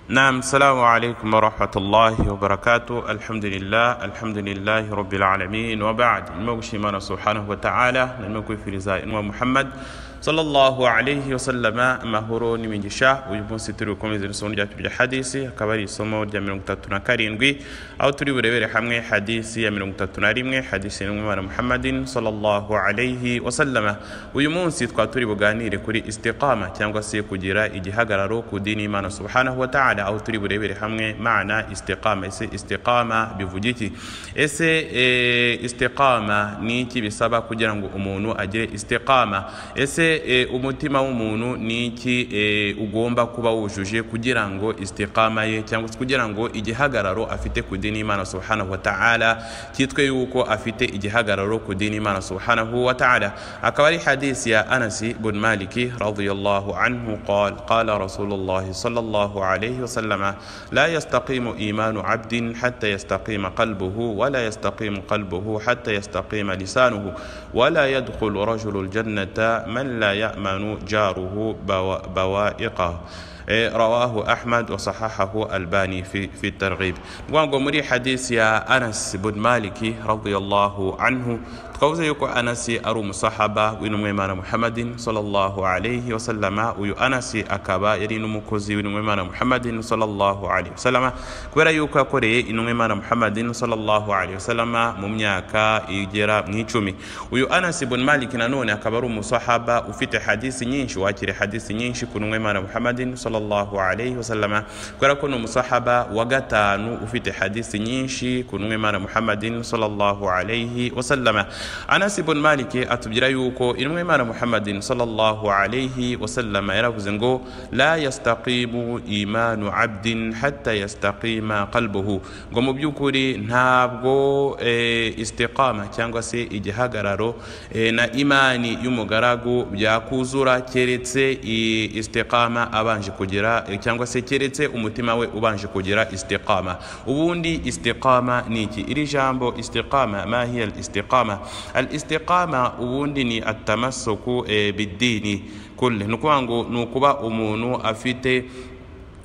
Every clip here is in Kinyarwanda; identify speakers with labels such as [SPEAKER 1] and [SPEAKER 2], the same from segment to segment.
[SPEAKER 1] نعم السلام عليكم ورحمة الله وبركاته الحمد لله الحمد لله رب العالمين وبعد الموشي من سبحانه وتعالى الموكو في رزاء محمد صلى الله عليه وسلم أما هورو نمجشا ويبون سترو كم يزن سون جاتو بجا حديثي كباري سمو جا من مكتاتنا كارينغي أو تري بريبري حمي حديثي من مكتاتنا ريمغي حديثي نمو محمد صلى الله عليه وسلم ويمون سيد كاتوري بغاني ركوري استقامة تيامغا سيكو جيرا igihagararo ku dini y'imana subhanahu wa ta'ala aho turi burebere hamwe mana istiqama ese istiqama bivuga iki ese e, istiqama ni iki bisaba kugira ngo umuntu agire istiqama ese e, umutima w'umuntu ni iki e, ugomba kuba wujuje kugira ngo istiqama ye cyangwa se kugira ngo igihagararo afite ku dini y'imana subhanahu wa ta'ala cyitwe yuko afite igihagararo ku dini y'imana subhanahu wa ta'ala akaba ari hadisi ya anasi bun maliki radiyallahu anhu قال قال رسول الله صلى الله عليه وسلم لا يستقيم إيمان عبد حتى يستقيم قلبه ولا يستقيم قلبه حتى يستقيم لسانه ولا يدخل رجل الجنة من لا يأمن جاره بوا- بوائقه رواه أحمد وصححه الباني في في الترغيب وانقمري حديث يا أنس بن مالك رضي الله عنه twavuze yuko anasi ari umusahaba w'intumwimana muhammadin sallallahu alayhi wasallama uyu anasi akaba yari n'umukozi w'intumwimana muhammadin sallallahu alayhi wasallama kubera yuko yakoreye intumwimana muhammadin sallallahu alayhi wasallama mu myaka igera mu icumi uyu anasi bun malik nanone akaba ari umusahaba ufite hadisi nyinshi wakiriye hadisi nyinshi ku ntumwimana muhammadin sallallahu alayhi wasallama kubera ko ni umusahaba wa gatanu ufite hadisi nyinshi ku ntumwimana muhammadin sallallahu alayhi wasallama anasi bun maliki atubwira yuko intumwa y'imana muhammadin sallallahu alayhi wasallama yaravuze ngo la yastaqimu imanu abdin hatta yastaqima qalbuhu ngo mu by'ukuri ntabwo e, istiqama cyangwa se igihagararo e, na imani y'umugaragu byakuzura keretse i- istiqama abanje kugira e, cyangwa se keretse umutima we ubanje kugira istiqama ubundi istiqama ni iki iri jambo istiqama ma hiya al istiqama الاستقامة وندني التمسك eh, بالدين كله نكوانغو نكوبا أمونو أفيتي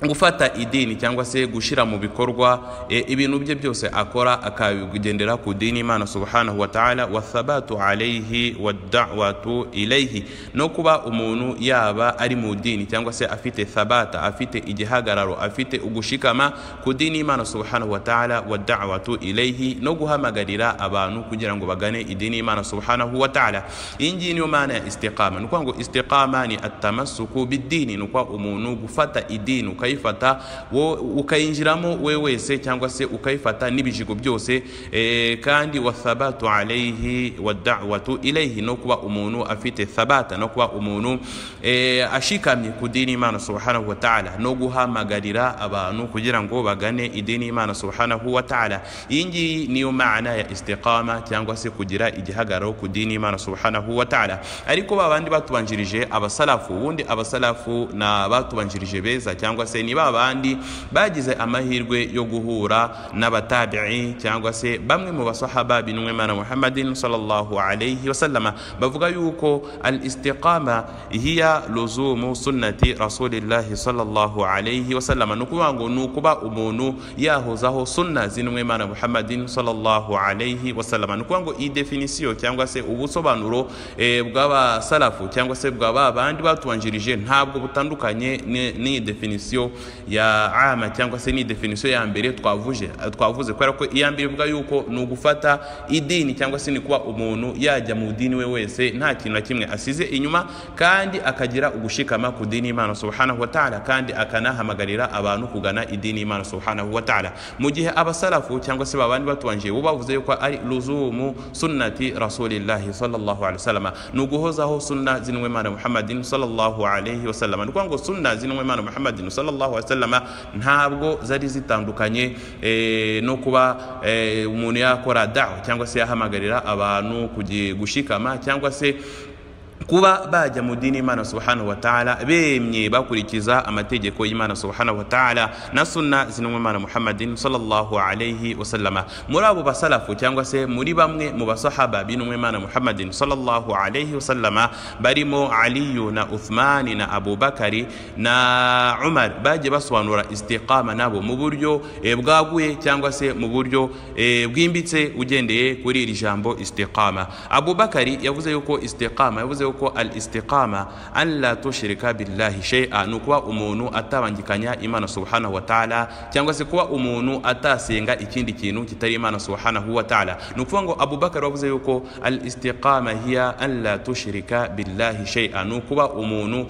[SPEAKER 1] gufata idini cyangwa se gushyira mu bikorwa e, ibintu bye byose akora akabigendera ku dini imana subhanahu wa ta'ala wathabatu alayhi wadawatu ilayhi no kuba umuntu yaba ari mu dini cyangwa se afite thabata afite igihagararo afite ugushikama ku dini imana subhanahu wa ta'ala wadawatu ilayhi no guhamagarira abantu kugira ngo bagane idini imana subhanahu wa ta'ala iyi ngiyi niyo maana ya istiqama ni ukuvuga ngo istiqama ni atamasuku bidini ni ukuvuga umuntu gufata idini ukayifata wo- ukayinjiramo we wese cyangwa se ukayifata n'ibijigo byose eh, kandi wathabatu alayhi wadawatu ilayhi no kuba umuntu afite thabata no kuba umuntu eh, ashikamye ku dini y'imana subhanahu wa ta'ala no guhamagarira abantu kugira ngo bagane idini y'imana subhanahu wa ta'ala iyi ngiyi niyo maana ya istiqama cyangwa se kugira igihagararo ku dini y'imana subhanahu wa ta'ala ariko ba bandi batubanjirije abasalafu ubundi abasalafu ni abatubanjirije beza cyangwa se ni ba bandi bagize amahirwe yo guhura n'abatabi'i cyangwa se bamwe mu basahaba b'intumwa y'imana muhammadin sallallahu alayhi wasallama bavuga yuko al istiqama hiya luzumu sunnati rasulillahi sallallahu alayhi wasallama ni ukuvuga ngo ni ukuba umuntu yahozaho sunna z'intumwa y'imana muhammadin sallallahu alayhi wasallama ni ukuvuga ngo iyi definisiyo cyangwa se ubusobanuro eh, bw'abasalafu cyangwa se bwa ba bandi batubanjirije ntabwo butandukanye ni- n'iyi definisiyo ya ama cyangwa se n'iyi definisiyo ya mbere twavuje twavuze kubera ko iya mbere ivuga yuko ni ugufata idini cyangwa se ni kuba umuntu yajya mu dini we wese nta kintu na kimwe asize inyuma kandi akagira ugushikama ku dini y'imana subhanahu wa ta'ala kandi akanahamagarira abantu kugana idini y'imana subhanahu wa ta'ala mu gihe abasalafu cyangwa se babandi batubanjiriye bo bavuze yuko ari luzumu sunnati rasulillahi sallallahu alaihi wasallam ni uguhozaho sunna z'intumwa y'imana muhammadin sallallahu alaihi wasallam ni ukuvuga ngo sunna z'intumwa y'imana muhammadin sallallahu alaihi wasallam ntabwo zari zitandukanye eh, no kuba eh, umuntu yakora dawa cyangwa se yahamagarira abantu kugi- gushikama cyangwa se kuba bajya mu dini y'imana subhanahu wa ta'ala bemye bakurikiza amategeko y'imana subhanahu wa ta'ala na sunna zinumwe imana muhammadin sallallahu alayhi wasallama muri abo basalafu cyangwa se muri bamwe mu basahaba binumwe imana muhammadin sallallahu alayhi wasallama barimo aliyu na uthmani na abubakari na umar bagiye basobanura istiqama nabo mu buryo eh, bwaguye cyangwa se mu buryo eh, bwimbitse ugendeye kuri iri jambo istiqama abubakari yavuze yuko istiqama yavuze yuko yuko al istiqama an la tushrika billahi shay'a ni ukuba umuntu atabangikanya imana subhanahu wa ta'ala cyangwa se kuba umuntu atasenga ikindi kintu kitari imana subhanahu wa ta'ala ni ukuvuga ngo abubakar wavuze yuko al istiqama hiya an la tushrika billahi shay'a ni ukuba umuntu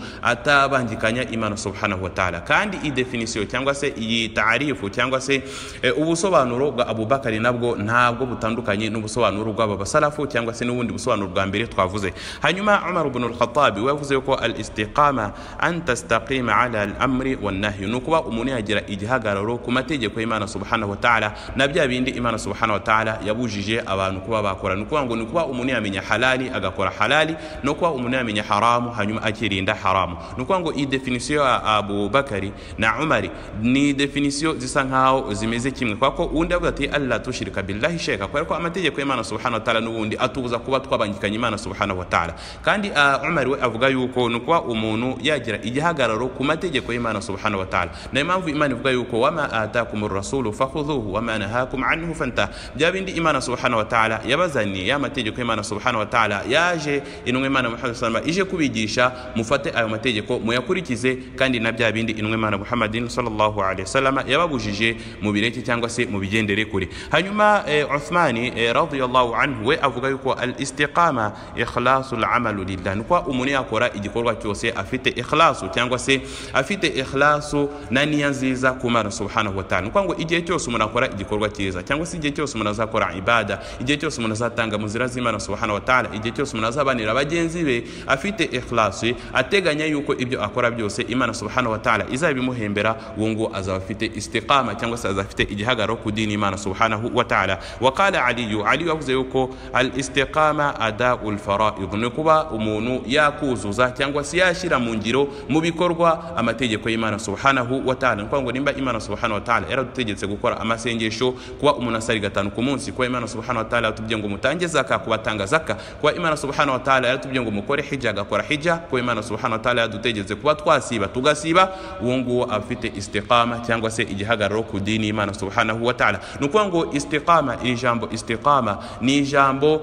[SPEAKER 1] atabangikanya imana subhanahu wa ta'ala kandi iyi definisiyo cyangwa se iyi taarifu cyangwa se eh, ubusobanuro bwa abubakari nabwo ntabwo butandukanye n'ubusobanuro bw'aba basalafu cyangwa se n'ubundi busobanuro bwa mbere twavuze hanyuma عمر بن الخطاب ويفوز يكو الاستقامة أن تستقيم على الأمر والنهي نكوا أموني أجرا إجهاق رورو كما تيجيكو إيمان سبحانه وتعالى نبجا بيندي إيمان سبحانه وتعالى يبوجيجي أبا نكوا باكورا نكوا نكوا نكوا أموني من حلالي أغاكورا حلالي نكوا أموني من حرام هنيم أجرين دا حرام نكوا نكوا إي ديفينيسيو أبو بكري نا عمري ني ديفينيسيو زيسان هاو زيميزي كيمي كواكو وندا بغتي ألا تشرك بالله شيكا كواكو أما تيجيكو إيمان سبحانه وتعالى نووندي أتوغزا كوا تكوا بانجيكا إيمان سبحانه وتعالى kandi uh, umar we avuga yuko ni ukuba umuntu yagira igihagararo ku mategeko y'imana subhanahu wa ta'ala niyo mpamvu imana ivuga yuko wama atakum rasulu fakhudhuhu wama nahakum anhu fanta bya bindi imana subhanahu wa ta'ala yabazaniye ya mategeko y'imana subhanahu wa ta'ala yaje intumwa imana muhammad sallallahu ije kubigisha mufate ayo mategeko muyakurikize kandi na bya bindi intumwa imana muhammadin sallallahu alaihi wasallam yababujije mu bireke cyangwa se mu bigendere kure hanyuma eh, uthmani eh, radiyallahu anhu we avuga yuko al istiqama ikhlasul amal amalu lillah ni kuba umuntu yakora igikorwa cyose afite ikhlasu cyangwa se afite ikhlasu na niya nziza ku mana subhanahu wa ta'ala ni ukuvuga ngo igihe cyose umuntu akora igikorwa cyiza cyangwa se igihe cyose umuntu azakora ibada igihe cyose umuntu azatanga mu nzira z'imana subhanahu wa ta'ala igihe cyose umuntu azabanira bagenzi be afite ikhlasu ateganya yuko ibyo akora byose imana subhanahu wa ta'ala izabimuhembera uwo ngo azaba afite istiqama cyangwa se azaba afite igihagararo ku dini imana subhanahu wa ta'ala wakala aliyu aliyu yavuze yuko al istiqama adau lfaraid ni kuba umuntu yakuzuza cyangwa se yashyira mu ngiro mu bikorwa amategeko y'imana subhanahu wa ta'ala ni ukuvuga ngo nimba imana subhanahu wa ta'ala yaradutegetse gukora amasengesho kuba umuntu asari gatanu ku munsi kuba imana subhanahu wa ta'ala yaratubwiye ngo mutange zaka kubatanga zaka kuba imana subhanahu wa ta'ala yaratubwiye ngo mukore hija agakora hija kuba imana subhanahu wa ta'ala yadutegetse kuba twasiba tugasiba uwo nguwo afite istiqama cyangwa se igihagararo ku dini y'imana subhanahu wa ta'ala ni ukuvuga ngo istiqama iri jambo istiqama ni ijambo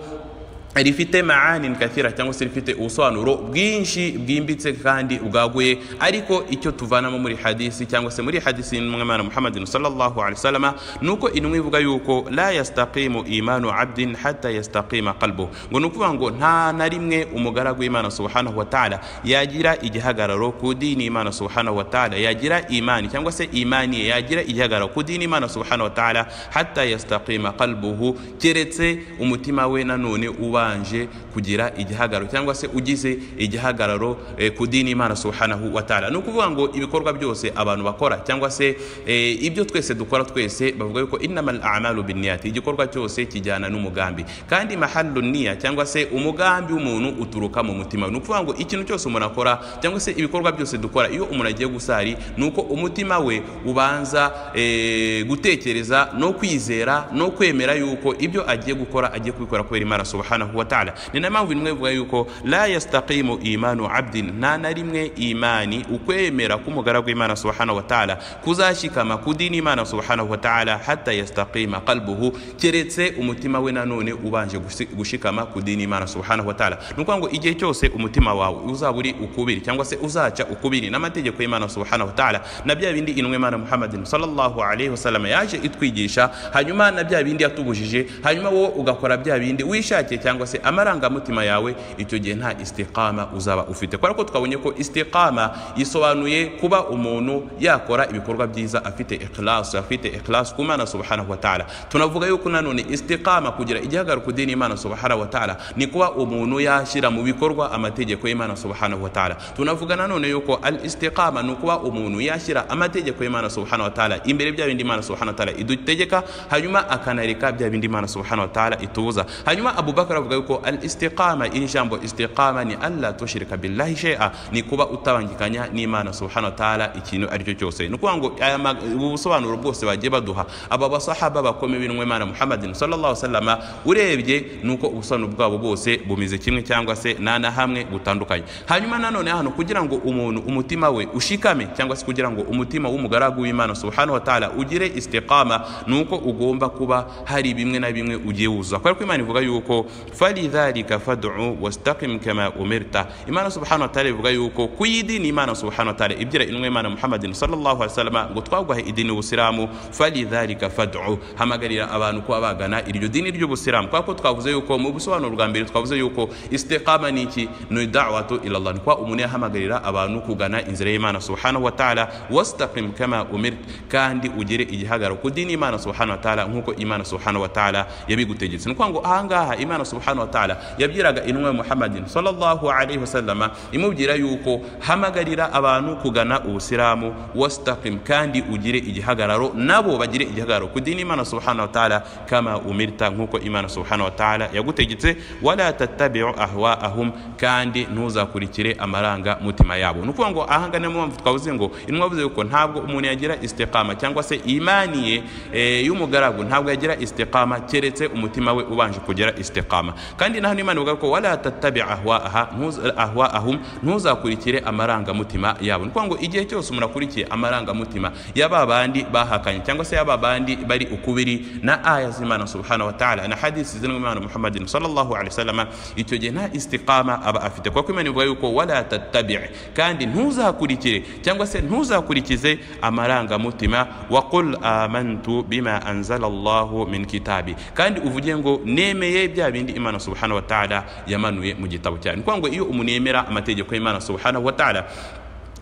[SPEAKER 1] rifite maanin kathira cyangwa se rifite ubusobanuro bwinshi bwimbitse kandi bwaguye ariko icyo tuvanamo muri hadisi cyangwa se muri hadisi y'umwana muhammadin sallallahu alaihi wasallam nuko intumwa ivuga yuko la yastaqimu imanu abdin hatta yastaqima qalbu ngo ni ukuvuga ngo nta na rimwe umugaragu w'imana subhanahu wa ta'ala yagira igihagararo ku dini imana subhanahu wa ta'ala yagira imani cyangwa se imani ye yagira igihagararo ku dini imana subhanahu wa ta'ala hatta yastaqima qalbuhu keretse umutima we nanone uba ubanje kugira igihagararo cyangwa se ugize igihagararo eh, ku dini imana subhanahu wa ta'ala ni ukuvuga ngo ibikorwa byose abantu bakora cyangwa se eh, ibyo twese dukora twese bavuga yuko innamal a'malu binniyati igikorwa cyose kijyana n'umugambi kandi mahallu niya cyangwa se umugambi w'umuntu uturuka mu mutima ni ukuvuga ngo ikintu cyose umuntu akora cyangwa se ibikorwa byose dukora iyo umuntu agiye gusari ni uko umutima we ubanza eh, gutekereza no kwizera no kwemera yuko ibyo agiye gukora agiye kubikora kubera imana subhanahu subhanahu wa ta'ala ni na mpamvu imwe ivuga yuko la yastaqimu imanu abdin nta na rimwe imani ukwemera k'umugaragu w'imana subhanahu wa ta'ala kuzashikama ku dini imana subhanahu wa ta'ala hatta yastaqima qalbuhu keretse umutima we nanone ubanje gushikama ku dini imana subhanahu wa ta'ala ni ukuvuga ngo igihe cyose umutima wawe uzaba uri ukubiri cyangwa se uzaca ukubiri n'amategeko y'imana subhanahu wa ta'ala na bya bindi intumwa imana muhammadin sallallahu alaihi wasallam yaje itwigisha hanyuma na bya bindi yatubujije hanyuma wowe ugakora bya bindi wishakiye cyangwa cyangwa se amarangamutima yawe icyo gihe nta istiqama uzaba ufite kubera ko twabonye ko istiqama yisobanuye kuba umuntu yakora ibikorwa byiza afite ikhlasu afite ikhlasu ku mana subhanahu wa ta'ala tunavuga yuko nanone istiqama kugira igihagararo ku dini imana subhanahu wa ta'ala ni kuba umuntu yashyira mu bikorwa amategeko y'imana subhanahu wa ta'ala tunavuga nanone yuko al istiqama ni ukuba umuntu yashyira amategeko y'imana subhanahu wa ta'ala imbere bya bindi imana subhanahu wa ta'ala idutegeka hanyuma akanareka bya bindi imana subhanahu wa ta'ala itubuza hanyuma abubakar avuga ga ko al istiqama in jambo istiqama ni alla tushrika billahi shay'a ni kuba utabangikanya n'imana subhanahu wa ta'ala ikintu ari cyo cyose ni ukuvuga ngo aya ma- ubu busobanuro bwose bagiye baduha aba basahaba bakomeye b'intumwa imana muhammadin sallallahu sallama urebye nuko ubusobanuro bwabo bwose bumeze kimwe cyangwa se nana hamwe butandukanye hanyuma nanone hano kugira ngo umuntu umutima we ushikame cyangwa se kugira ngo umutima w'umugaragu w'imana subhanahu wa ta'ala ugire istiqama nuko ugomba kuba hari bimwe na bimwe ugiye wuzuza kubera ko imana ivuga yuko falidhalika fad'u wastaqim kama umirta imana subhanahu wa ta'ala ivuga yuko ku yidini imana subhanahu wa ta'ala ibwira intumwa imana muhammadin sallallahu alaihi wasallam ngo twaguhaye idini ubusiramu falidhalika fad'u hamagarira abantu kuba bagana iryo dini ry'ubusiramu kubera ko twavuze yuko mu busobanuro bwa mbere twavuze yuko istiqama ni iki ni da'watu ila Allah ni kuba umuntu yahamagarira abantu kugana inzira y'imana subhanahu wa ta'ala wastaqim kama umirt kandi ugire igihagararo ku dini y'imana subhanahu wa ta'ala nk'uko imana subhanahu wa ta'ala yabigutegetse ni ukuvuga ngo ahangaha imana subhanahu wa ta'ala yabwiraga intumwa ya muhammadin sallallahu alaihi wasallama imubwira yuko hamagarira abantu kugana ubusiramu wastaqim kandi ugire igihagararo nabo bagire igihagararo ku dini y'imana subhanahu wa ta'ala kama umirta nk'uko imana subhanahu wa ta'ala yagutegetse wala tattabi'u ahwaahum kandi ntuzakurikire amaranga mutima yabo ni ukuvuga ngo ahanga niyo mpamvu twavuze ngo intumwa yavuze yuko ntabwo umuntu yagira istiqama cyangwa se imani ye eh, y'umugaragu ntabwo yagira istiqama keretse umutima we ubanje kugira istiqama kandi naho imana ivuga ko wala tattabi ahwaaha ntuz- ahwaahum ntuzakurikire amarangamutima yabo ni ukuvuga ngo igihe cyose umuntu akurikiye amarangamutima y'aba bandi bahakanye cyangwa se y'aba bandi bari ukubiri na aya z'imana subhanahu wa ta'ala na hadisi zirimo imana muhammadin sallallahu alaihi wasallam icyo gihe nta istiqama aba afite kuko imana ivuga yuko wala tattabi kandi ntuzakurikire cyangwa se ntuzakurikize amarangamutima wa qul amantu bima anzala allahu min kitabi kandi uvuge ngo nemeye bya bindi imana subhanahu wa ta'ala yamanuye mu gitabo cyane ni ukuvuga ngo iyo umuntu yemera amategeko y'imana subhanahu wa ta'ala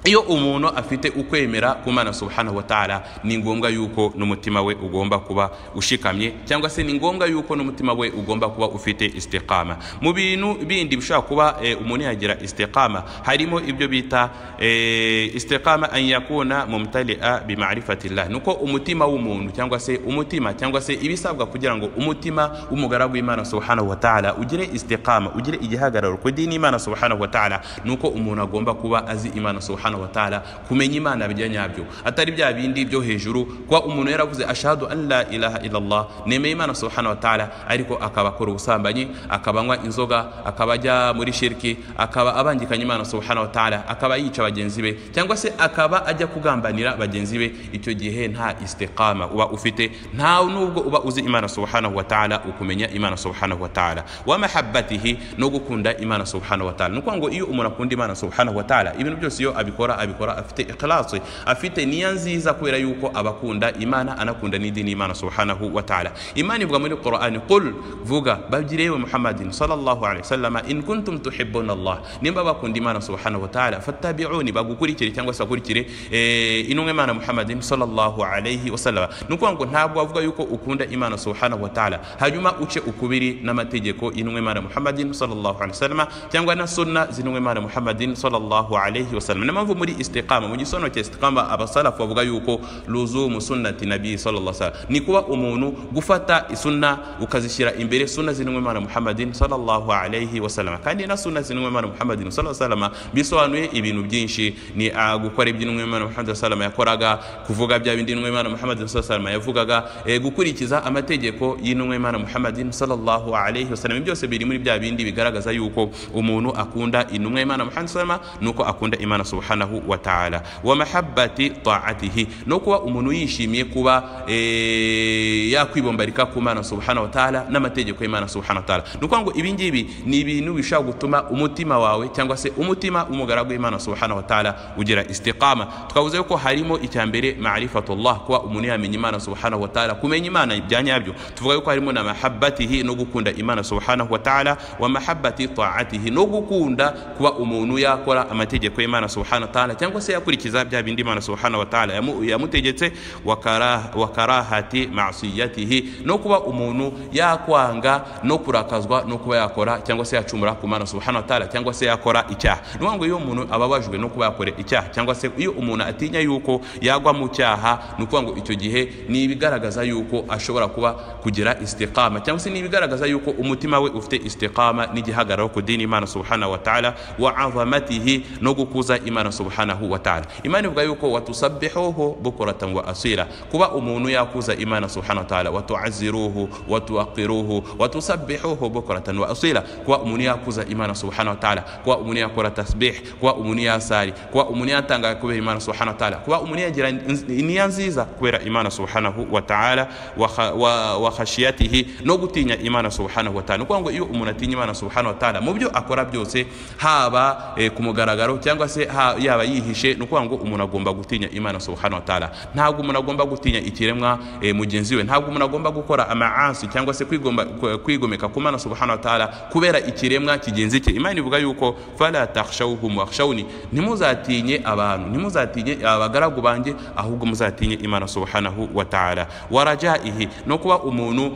[SPEAKER 1] iyo umuntu afite ukwemera ku mana subhanahu wa ta'ala ni ngombwa yuko n'umutima we ugomba kuba ushikamye cyangwa se ni ngombwa yuko n'umutima we ugomba kuba ufite istiqama mu bintu bindi bishobora kuba eh, umuntu yagira istiqama harimo ibyo bita eh, istiqama an yakuna mumtalia bimarifatillah nuko umutima w'umuntu cyangwa se umutima cyangwa se ibisabwa kugira ngo umutima w'umugaragu w'imana subhanahu wa ta'ala ugire istiqama ugire igihagararo ku dini y'imana subhanahu wa ta'ala nuko umuntu agomba kuba azi imana subhanahu wa ta'ala kumenya imana bijya nyabyo atari bya bindi byo hejuru kuba umuntu yaravuze ashahadu an la ilaha illallah nemeye imana subhanahu wa ta'ala ariko akaba akora ubusambanyi akaba anywa inzoga akaba ajya muri shirki akaba abangikanya imana subhanahu wa ta'ala akaba yica bagenzi be cyangwa se akaba ajya kugambanira bagenzi be icyo gihe nta istiqama uba ufite nta nubwo uba uzi imana subhanahu wa ta'ala ukumenya imana subhanahu wa ta'ala wa mahabbatihi no gukunda imana subhanahu wa ta'ala ni ukuvuga ngo iyo umuntu akunda imana subhanahu wa ta'ala ibintu byose iyo abikora abikora afite ikhlasi afite niya nziza kubera yuko abakunda imana anakunda n'idini y'imana subhanahu wa ta'ala imana ivuga muri qur'ani qul vuga babwire yewe muhammadin sallallahu alaihi wasallama in kuntum tuhibbuna allah nimba bakunda imana subhanahu wa ta'ala fattabi'uni bagukurikire cyangwa se bakurikire eh, intumwa imana muhammadin sallallahu alaihi wasallama ni ukuvuga ngo ntabwo wavuga yuko ukunda imana subhanahu wa ta'ala hanyuma uce ukubiri n'amategeko y'intumwa imana muhammadin sallallahu alaihi wasallama cyangwa na sunna z'intumwa imana muhammadin sallallahu alaihi wasallam niyo mpamvu muri istiqama mu gisobanuro cya istiqama abasalafu bavuga yuko luzumu sunnati nabii sallallahu alaihi wasallam ni kuba umuntu gufata isunna ukazishyira imbere sunna z'intumwa imana muhammadin sallallahu alaihi wasallam kandi na sunna z'intumwa imana muhammadin sallallahu alaihi wasallam bisobanuye ibintu byinshi ni ah, gukora ibyo intumwa imana muhammadin sallallahu alaihi wasallam yakoraga kuvuga bya bindi intumwa imana muhammadin sallallahu alaihi wasallam yavugaga eh, gukurikiza amategeko y'intumwa imana muhammadin sallallahu alaihi wasallam Ibyo byose biri muri bya bindi bigaragaza yuko umuntu akunda intumwa y'imana muhammadin sallallahu alaihi wasallam nuko akunda imana subhanahu wa ta'ala wa mahabbati ta'atihi no kuba umuntu yishimiye kuba eh, yakwibombarika ku mana subhanahu wa ta'ala n'amategeko y'imana subhanahu wa ta'ala ni ukuvuga ngo ibi ngibi ni ibintu bishobora gutuma umutima wawe cyangwa se umutima w'umugaragu w'imana subhanahu wa ta'ala ugira istiqama twavuze yuko harimo icya mbere ma'rifatullah kuba umuntu yamenya imana subhanahu wa ta'ala kumenya imana bya nyabyo tuvuga yuko harimo na mahabbatihi no gukunda imana subhanahu wa ta'ala wa mahabbati ta'atihi no gukunda kuba umuntu yakora amategeko y'imana subhanahu wa ta'ala wataala cyangwa se yakurikiza bya bindi imana subhanahu wataala yamu- yamutegetse wa kara- wa karahati masiyatihi no kuba umuntu yakwanga no kurakazwa no kuba yakora cyangwa se yacumura ku mana subhanahu wataala cyangwa se yakora icyaha ni ukuvuga ngo iyo umuntu ababajwe no kuba yakora icyaha cyangwa se iyo umuntu atinya yuko yagwa mu cyaha ni ukuvuga ngo icyo gihe ni ibigaragaza yuko ashobora kuba kugira istiqama cyangwa se ni ibigaragaza yuko umutima we ufite istiqama n'igihagararo ku dini imana subhanahu wa ta'ala wa azamatihi no gukuza imana subhanahu wa ta'ala imana ivuga yuko watusabihuhu bukuratan wa asira kuba umuntu yakuza imana subhanahu wa ta'ala watuaziruhu watuwakiruhu watusabihuhu bukuratan wa asira kuba umuntu yakuza imana subhanahu wa ta'ala kuba umuntu yakora tasbih kuba umuntu yasari kuba umuntu yatanga kubera imana subhanahu wa ta'ala kuba umuntu yagira niya nziza kubera imana subhanahu wa ta'ala wa kha- wa- wa khashiyatihi no gutinya imana subhanahu wa ta'ala ni ukuvuga ngo iyo umuntu atinya imana subhanahu wa ta'ala mu byo akora byose haba eh, ku mugaragaro cyangwa se ha- yaba yihishe ni ukuvuga ngo umuntu agomba gutinya imana subhanahu wa ta'ala ntabwo umuntu agomba gutinya ikiremwa eh, mugenzi we ntabwo umuntu agomba gukora amaasi cyangwa se kwigomba- kwe- kwigomeka ku mana subhanahu wa ta'ala kubera ikiremwa kigenzi cye imana ivuga yuko fala takhshawhum wakhshawni ntimuzatinye abantu ntimuzatinye abagaragu banjye ahubwo muzatinye imana subhanahu wa ta'ala warajaihi no kuba umuntu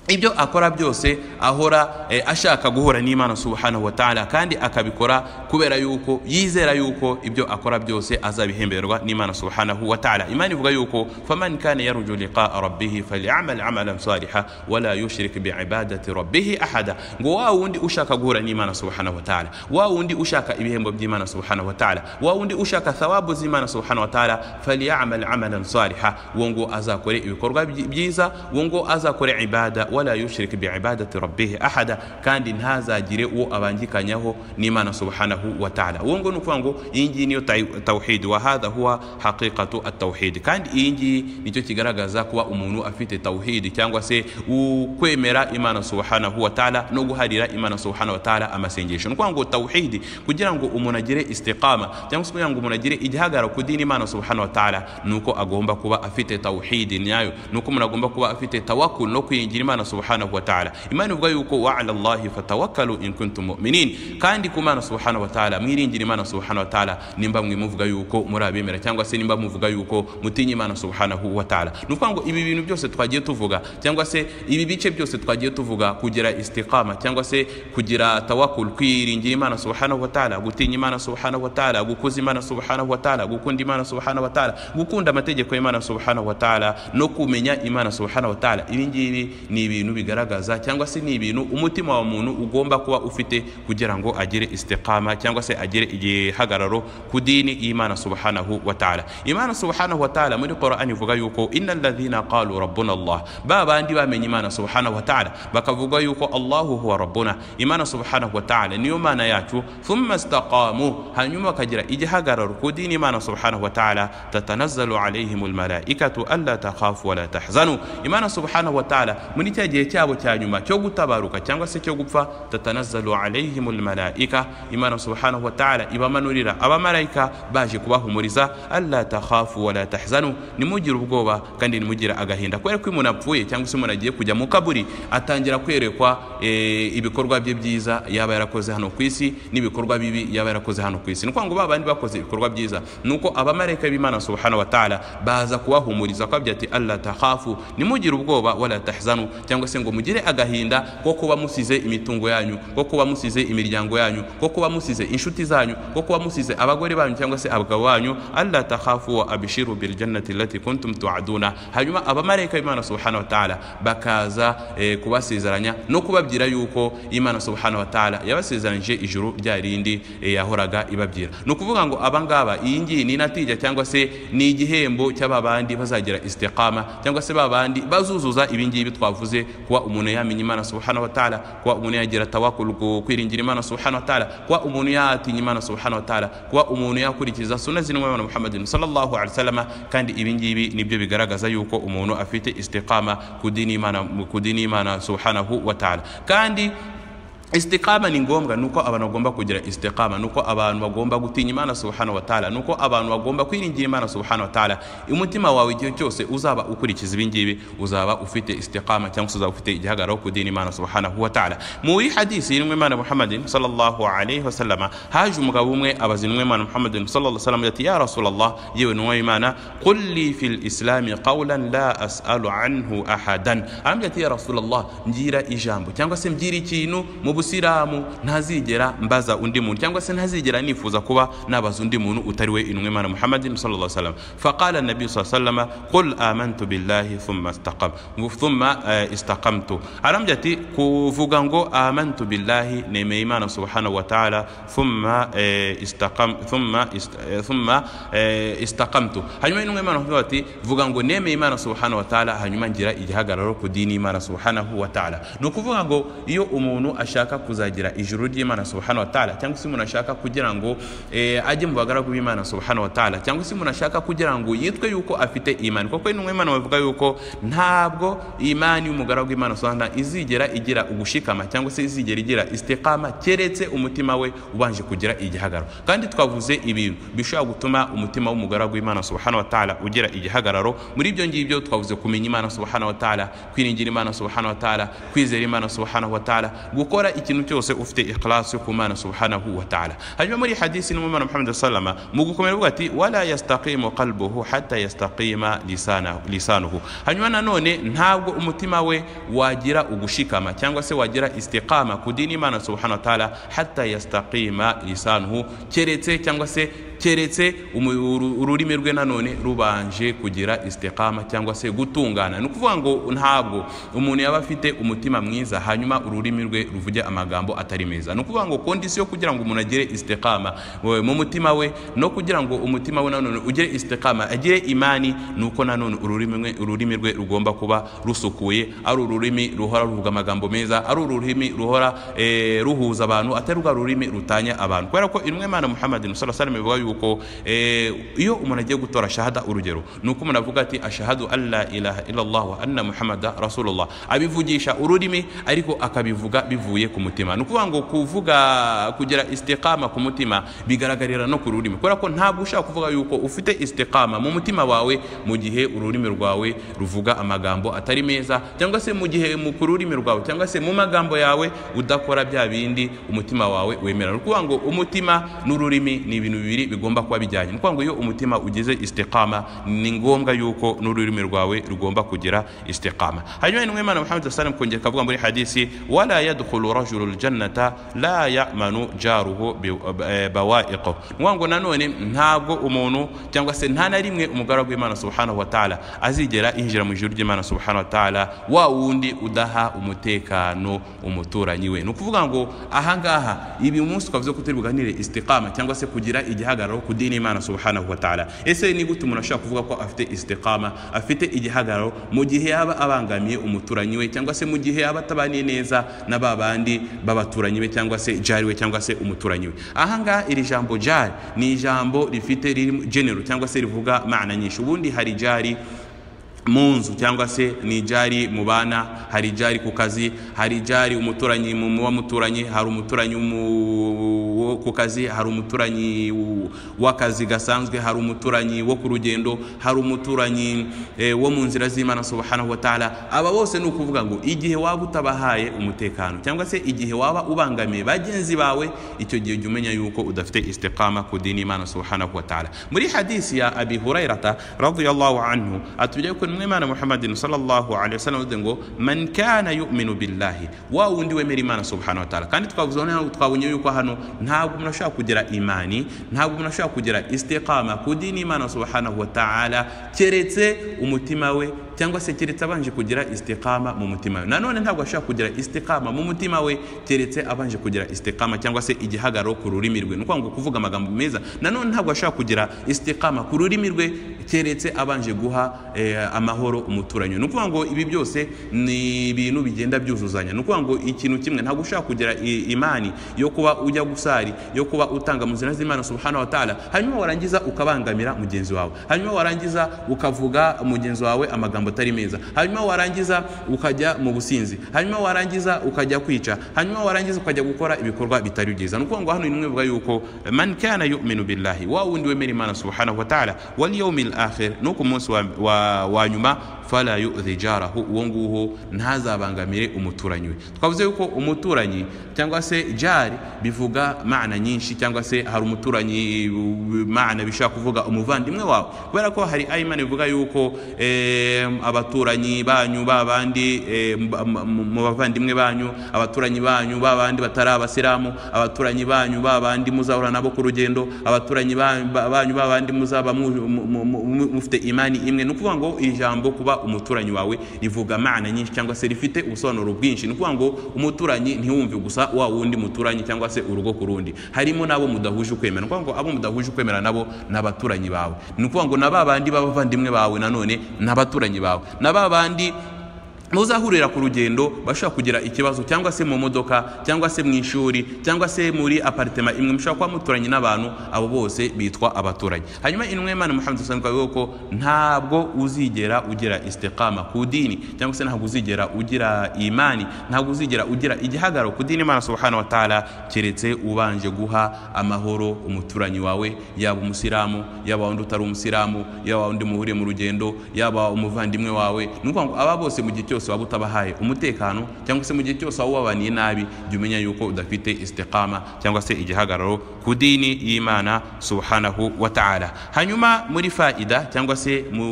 [SPEAKER 1] ibyo akora byose ahora eh, ashaka guhura n'imana subhanahu wa ta'ala kandi akabikora kubera yuko yizera yuko ibyo akora byose azabihemberwa n'imana subhanahu wa ta'ala imana ivuga yuko faman kana yaruju liqaa rabbihi falyamal amalan saliha wala yushrik biibadati rabbihi ahada ngo wa wundi ushaka guhura n'imana subhanahu wa ta'ala wa wundi ushaka ibihembo by'imana subhanahu wa ta'ala wa wundi ushaka thawabu z'imana subhanahu wa ta'ala falyamal amalan saliha wo ngo azakore ibikorwa byi- byiza wo ngo azakore ibada wala yushirike biibadati rabbihi ahada kandi ntazagire uwo abangikanyaho n'imana subhanahu wa ta'ala uwo ngo ni ukuvuga ngo iyi ngiyi niyo tayi- tawhid wa hadha huwa haqiqatu atawhid kandi iyi ngiyi nicyo kigaragaza kuba umuntu afite tawhid cyangwa se u- kwemera imana subhanahu wa ta'ala no guharira imana subhanahu wa ta'ala amasengesho ni ukuvuga ngo tawhid kugira ngo umuntu agire istiqama cyangwa se kugira ngo umuntu agire igihagararo ku dini imana subhanahu wa ta'ala ni uko agomba kuba afite tawhidi nyayo ni uko umuntu agomba kuba afite tawakul no kwiringira imana subhanahu wa ta'ala imana ivuga yuko wa ala allahi fatawakkalu in kuntum mu'minin kandi ku mana subhanahu wa ta'ala mwiringira imana subhanahu wa ta'ala nimba mwe muvuga yuko muri abemera cyangwa se nimba muvuga yuko mutinya imana subhanahu wa ta'ala ni ukuvuga ngo ibi bintu byose twagiye tuvuga cyangwa se ibi bice byose twagiye tuvuga kugira istiqama cyangwa se kugira tawakul kwiringira imana subhanahu wa ta'ala gutinya imana subhanahu wa ta'ala gukuza imana subhanahu wa ta'ala gukunda imana subhanahu wa ta'ala gukunda amategeko y'imana subhanahu wa ta'ala no kumenya imana subhanahu wa ta'ala ibi ngibi ni ibintu bigaragaza cyangwa se ni ibintu umutima wa muntu ugomba kuba ufite kugira ngo agire istiqama cyangwa se agire igihagararo ku dini y'imana subhanahu wa ta'ala imana subhanahu wa ta'ala muri Qur'an ivuga yuko innal ladhina qalu rabbuna Allah ba bandi bamenye imana subhanahu wa ta'ala bakavuga yuko Allahu huwa rabbuna imana subhanahu wa ta'ala niyo mana yacu thumma istaqamu hanyuma bakagira igihagararo ku dini imana subhanahu wa ta'ala tatanazzalu alaihim almalaikatu alla takhafu wa la tahzanu imana subhanahu wa ta'ala muri cya gihe cyabo cya nyuma cyo gutabaruka cyangwa se cyo gupfa tatanazzalu alaihim almalaika imana subhanahu wa ta'ala ibamanurira abamarayika baje kubahumuriza alla takhafu wa la tahzanu nimugire ubwoba kandi nimugire agahinda kubera ko iyo umuntu apfuye cyangwa se umuntu agiye kujya mu kaburi atangira kwerekwa eh, ibikorwa bye byiza yaba yarakoze hano ku isi n'ibikorwa bibi yaba yarakoze hano ku isi ni ukuvuga ngo ba bandi bakoze ibikorwa byiza ni uko abamarayika b'imana subhanahu wa ta'ala baza kubahumuriza akababwira ati alla takhafu nimugire ubwoba wala tahzanu cyangwa se ngo mugire agahinda ko kuba musize imitungo yanyu ko kuba musize imiryango yanyu ko kuba musize inshuti zanyu ko kuba musize abagore banyu cyangwa se abagabo banyu alla takhafu wa abishiru bil jannati allati kuntum tu'aduna hanyuma abamarayika b'imana subhanahu wa ta'ala bakaza eh, kubasezeranya no kubabwira yuko imana subhanahu wa ta'ala yabasezeranyije ijuru rya rindi eh, yahoraga ibabwira ni ukuvuga ngo abangaba iyi ngiyi ni natija cyangwa se ni igihembo cy'aba bandi bazagira istiqama cyangwa se ba bandi bazuzuza ibi ngibi twavuze kuba umuntu yamenya imana subhanahu wa ta'ala kuba umuntu yagira tawakul ku- kwiringira imana subhanahu wa ta'ala kuba umuntu yatinya imana subhanahu wa ta'ala kuba umuntu yakurikiza sunna z'intumwa na muhammadin sallallahu alaihi wasallam kandi ibi ngibi nibyo bigaragaza yuko umuntu afite istiqama ku dini imana ku dini imana subhanahu wa ta'ala kandi istiqama ni ngombwa nuko abantu bagomba kugira istiqama nuko abantu bagomba gutinya imana subhanahu wataala nuko abantu bagomba kwiringira imana subhanahu wataala umutima wawe igihe cyose uzaba ukurikiza ibingibi uzaba ufite istiqama cyangwa se uzaba ufite igihagararo ku dini imana subhanahu wataala muri hadisi y'intumwa imana muhammadin sallallahu alaihi wasallama haje umugabo umwe abaza intumwa imana muhammadin sallallahu alaihi wasallam ati ya rasulallah yewe ntumwa y'imana qul li fil islami qawlan la as'alu anhu ahadan arambwira ati ya rasulallah ngira ijambo cyangwa se mbwira ikintu mu busilamu ntazigera mbaza undi muntu cyangwa se ntazigera nifuza kuba nabaza undi muntu utari we intumwa imana muhammadin sallallahu alaihi wasallam faqala nabi sallallahu alaihi wasallam qul amantu billahi thumma istaqam thumma eh, istaqamtu arambye ati kuvuga ngo amantu billahi nemeye imana subhanahu wa ta'ala thumma eh, istaqam thumma ist- eh, thumma eh, istaqamtu hanyuma intumwa imana ivuga ati vuga ngo nemeye imana subhanahu wa ta'ala hanyuma ngira igihagararo ku dini y'imana subhanahu wa ta'ala ni ukuvuga ngo iyo umuntu ashaka kuzagira ijuru ry'imana subhanahu wa ta'ala cyangwa se umuntu ashaka kugira ngo eh, ajye mu bagaragu b'imana subhanahu wa ta'ala cyangwa se umuntu ashaka kugira ngo yitwe yuko afite imani kuko intumwa y'imana bavuga yuko ntabwo imani y'umugaragu w'imana subhanahu wa ta'ala izigera igira ugushikama cyangwa se izigera igira istiqama keretse umutima we ubanje kugira igihagararo kandi twavuze ibintu bishobora gutuma umutima w'umugaragu w'imana subhanahu wa ta'ala ugira igihagararo muri ibyo ngibyo twavuze kumenya imana subhanahu wa ta'ala kwiringira imana subhanahu wa ta'ala kwizera imana subhanahu wa ta'ala gukora ikintu cyose ufite ikhlasi ku mana subhanahu wa ta'ala hanyuma muri hadisi n'umumana muhammad sallama mu gukomera avuga ati wala yastaqimu qalbuhu hatta yastaqima lisanahu lisanuhu hanyuma nanone ntabwo umutima we wagira ugushikama cyangwa se wagira istiqama ku dini imana subhanahu wa ta'ala hatta yastaqima lisanuhu keretse cyangwa se keretse umu- uru- ururimi rwe nanone rubanje kugira istiqama cyangwa se gutungana ni ukuvuga ngo ntabwo umuntu yaba afite umutima mwiza hanyuma ururimi rwe ruvuge amagambo atari meza ni ukuvuga ngo kondisiyo kugira ngo umuntu agire istiqama we- mu mutima we no kugira ngo umutima we nanone ugire istiqama agire imani ni uko nanone ururimi rwe- ururimi rwe rugomba kuba rusukuye ari ururimi ruhora ruvuga amagambo meza ari ururimi ruhora eh, ruhuza abantu atari rwa rurimi rutanya abantu kubera ko intumwa y'imana muhammadin sallallahu alaihi wasallam bivuga yuko eh, iyo umuntu agiye gutora shahada urugero ni uko umuntu avuga ati ashahadu alla ilaha illallah wa anna muhammada rasulullah abivugisha ururimi ariko akabivuga bivuye ku mutima ni ukuvuga ngo kuvuga kugira istiqama ku mutima bigaragarira no ku rurimi kubera ko ntabwo ushaka kuvuga yuko ufite istiqama mu mutima wawe mu gihe ururimi rwawe ruvuga amagambo atari meza cyangwa se mu gihe mu ku rurimi rwawe cyangwa se mu magambo yawe udakora bya bindi umutima wawe wemera ni ukuvuga ngo umutima n'ururimi ni ibintu bibiri bigomba kuba bijyanye ni ukuvuga ngo iyo umutima ugize istiqama ni ngombwa yuko n'ururimi rwawe rugomba kugira istiqama hanyuma intumwa y'imana muhammad sallam kongera akavuga muri hadisi wala yadkhulu rajulu ljannata la yamanu jaruhu bi- eh, bawaiqo ni ukuvuga ngo nanone ntabwo umuntu cyangwa se nta na rimwe umugaragu w'imana subhanahu wa ta'ala azigera yinjira mu ijuru ry'imana subhanahu wa ta'ala wa wundi udaha umutekano umuturanyi we ni ukuvuga ngo ahangaha ibi umunsi twavuze ko turi buganire istiqama cyangwa se kugira igihagararo ku dini y'imana subhanahu wa ta'ala ese ni gute umuntu ashobora kuvuga ko afite istiqama afite igihagararo mu gihe yaba abangamiye umuturanyi we cyangwa se mu gihe yaba atabaniye neza na ba bandi b'abaturanyi be cyangwa se jari we cyangwa se umuturanyi we ahangaha iri jambo jari ni ijambo rifite riri genero cyangwa se rivuga mana nyinshi ubundi hari jari mu nzu cyangwa se ni ijari mu bana hari ijari ku kazi hari ijari umuturanyi mu mu muturanyi hari umuturanyi mu- wo ku kazi hari umuturanyi w- w'akazi gasanzwe hari umuturanyi wo ku rugendo hari umuturanyi eh, wo mu nzira z'imana subhanahu wa ta'ala aba bose ni ukuvuga ngo igihe waba utabahaye umutekano cyangwa se igihe waba ubangamiye bagenzi bawe icyo gihe jya umenya yuko udafite istiqama ku dini y'imana subhanahu wa ta'ala muri hadisi ya abi hurairata radiyallahu anhu atubwira yuko intumwa y'imana muhammadin sallallahu alaihi wasallam yavuze ngo man kana yu'minu billahi wa wundi wemera imana subhanahu wa ta'ala kandi twavuze noneho twabonye yuko hano ntabwo umuntu ashobora kugira imani ntabwo umuntu ashobora kugira istiqama ku dini y'imana subhanahu wa ta'ala keretse umutima we cyangwa se keretse abanje kugira istiqama mu mutima we nanone ntabwo ashobora kugira istiqama mu mutima we keretse abanje kugira istiqama cyangwa se igihagararo ku rurimi rwe ni ukuvuga ngo kuvuga amagambo meza nanone ntabwo ashobora kugira istiqama ku rurimi rwe keretse abanje guha eh, amahoro umuturanyi we. ni ukuvuga ngo ibi byose ni ibintu bigenda byuzuzanya ni ukuvuga ngo ikintu kimwe ntabwo ushobora kugira i- imani yo kuba ujya gusari yo kuba utanga mu nzira z'imana subhanahu wa ta'ala hanyuma warangiza ukabangamira mugenzi wawe hanyuma warangiza ukavuga mugenzi wawe amagambo amagambo atari meza hanyuma warangiza ukajya mu businzi hanyuma warangiza ukajya kwica hanyuma warangiza ukajya gukora ibikorwa bitari byiza ni ukuvuga ngo hano ni mwe bivuga yuko man kana yuminu billahi wa wundi wemera imana subhanahu wa ta'ala wal yawmil akhir no ku munsi wa, wa, wa nyuma fala yu'dhi jarahu uwo nguwo ntazabangamire umuturanyi we twavuze yuko umuturanyi cyangwa se jari bivuga maana nyinshi cyangwa se hari umuturanyi u- maana bishobora kuvuga umuvandimwe wawe kubera ko hari ayimana bivuga yuko eh, abaturanyi banyu ba bandi eh, mba- m- m- mu bavandimwe banyu abaturanyi banyu ba bandi batari abasilamu abaturanyi banyu ba bandi muzahura nabo ku rugendo abaturanyi banyu ba banyu ba bandi muzaba mu- mu- mu- mu- mufite imani imwe ni ukuvuga ngo iri jambo kuba umuturanyi wawe rivuga maana nyinshi cyangwa se rifite ubusobanuro bwinshi ni ukuvuga ngo umuturanyi ntiwumve gusa wa wundi muturanyi cyangwa se urugo ku rundi harimo n'abo mudahuje ukwemera ni ukuvuga ngo abo mudahuje ukwemera nabo ni abaturanyi bawe ni ukuvuga ngo na ba bandi b'abavandimwe bawe nanone ni abaturanyi bawe na ba bandi muzahurira ku rugendo bashobora kugira ikibazo cyangwa se mu modoka cyangwa se mu ishuri cyangwa se muri aparitema imwe mushobora kuba muturanye n'abantu abo bose bitwa abaturanyi hanyuma intumwa y'imana muhammad sallallahu alaihi wasallam ko ntabwo uzigera ugira istiqama ku dini cyangwa se ntabwo uzigera ugira imani ntabwo uzigera ugira igihagararo ku dini imana subhanahu wa ta'ala keretse ubanje guha amahoro umuturanyi wawe yaba umusilamu yaba undi utari umusilamu yaba undi muhuriye mu rugendo yaba umuvandimwe wawe ni ukuvuga ngo aba bose mu gihe cyose waba utabahaye umutekano cyangwa se mu gihe cyose waba ubabaniye nabi jya umenya yuko udafite istiqama cyangwa se igihagararo ku dini y'imana subhanahu wa ta'ala hanyuma muri faida cyangwa se mu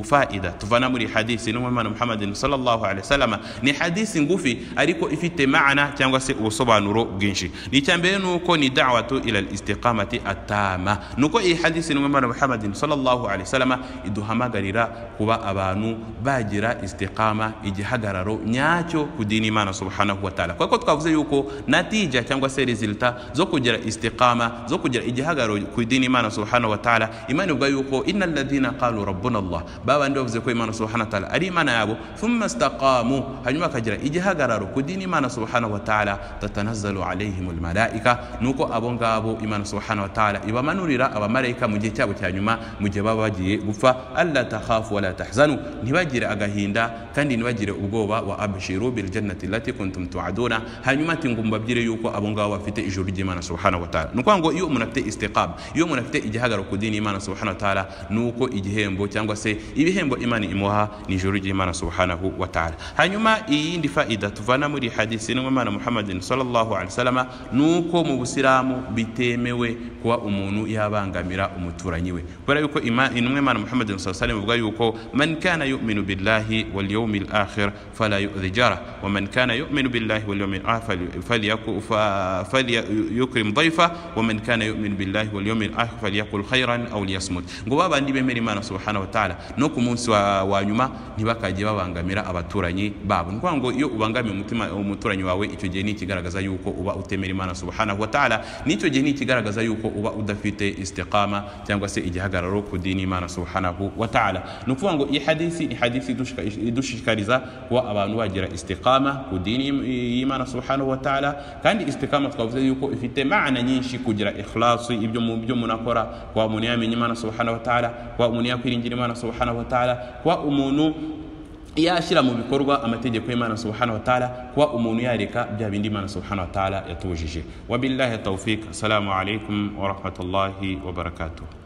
[SPEAKER 1] faida tuvana muri hadisi n'umwana muhammadin sallallahu alaihi wasallam ni hadisi ngufi ariko ifite maana cyangwa se ubusobanuro bwinshi ni icya mbere nuko ni da'watu ila al-istiqamati atama nuko iyi hadisi n'umwana muhammadin sallallahu alaihi wasallam iduhamagarira kuba abantu bagira istiqama igihagararo nyacyo ku dini imana subhanahu wa ta'ala kuko twavuze yuko natija cyangwa se resulta zo kugira istiqama zo kugira igihagararo ku dini imana subhanahu wa ta'ala imana ivuga yuko innal ladhina qalu rabbuna allah babandi bavuze ko imana subhanahu wa ta'ala ari imana yabo thumma istaqamu hanyuma bakagira igihagararo ku dini imana subhanahu wa ta'ala tatanazzalu alaihim almalaika nuko abo ngabo imana subhanahu wa ta'ala ibamanurira abamarayika mu gihe cyabo cya nyuma mu gihe baba bagiye gupfa alla takhafu wala tahzanu ntibagire agahinda kandi ntibagire ubwoba wa abshiru bil jannati allati kuntum tu'aduna hanyuma ati ngo mbabyire yuko abo ngabo bafite ijuru ry'imana subhanahu wa ta'ala nuko ngo iyo umuntu afite istiqama iyo umuntu afite igihagararo ku dini y'imana subhanahu wa ta'ala nuko igihembo cyangwa se ibihembo imana imuha ni ijuru ry'imana subhanahu wa ta'ala hanyuma iyindi faida tuvana muri hadisi n'umwana muhammadin sallallahu alaihi wasallam nuko mu busilamu bitemewe kuba umuntu yabangamira umuturanyi we kubera yuko ima- intumwa y'imana muhammadin sallallahu alaihi wasallam ivuga yuko man kana yu'minu billahi wal yawmil akhir fala yu'dhi jara wa man kana yu'minu billahi wal yawmil akhir falyaku- fa- falyukrim dhayfa wa man kana yu'minu billahi wal yawmil akhir falyakul khairan aw liyasmut ngo babandi bemera imana subhanahu wa ta'ala no ku munsi wa, wa nyuma ntibakajye babangamira abaturanyi babo ni ukuvuga ngo iyo ubangamiye umutima umuturanyi wawe icyo gihe ni ikigaragaza yuko uba utemera imana subhanahu wa ta'ala n'icyo gihe ni ikigaragaza yuko uba udafite istiqama cyangwa se igihagararo ku dini imana subhanahu wa ta'ala ni ukuvuga ngo iyi hadisi ni hadisi idushika- idushishikariza kuba abantu bagira istiqama ku dini y'imana subhanahu wa ta'ala kandi istiqama twavuze yuko ifite maana nyinshi kugira ikhlasi ibyo mu byo umuntu akora kuba umuntu yamenya imana subhanahu wa ta'ala kuba umuntu yakwiringira imana subhanahu wa ta'ala kuba umuntu yashyira mu bikorwa amategeko y'imana subhanahu wa ta'ala kuba umuntu yareka bya bindi imana subhanahu wa ta'ala yatubujije wabillahi tawfik assalamu alaikum wa rahmatullahi wa barakatuh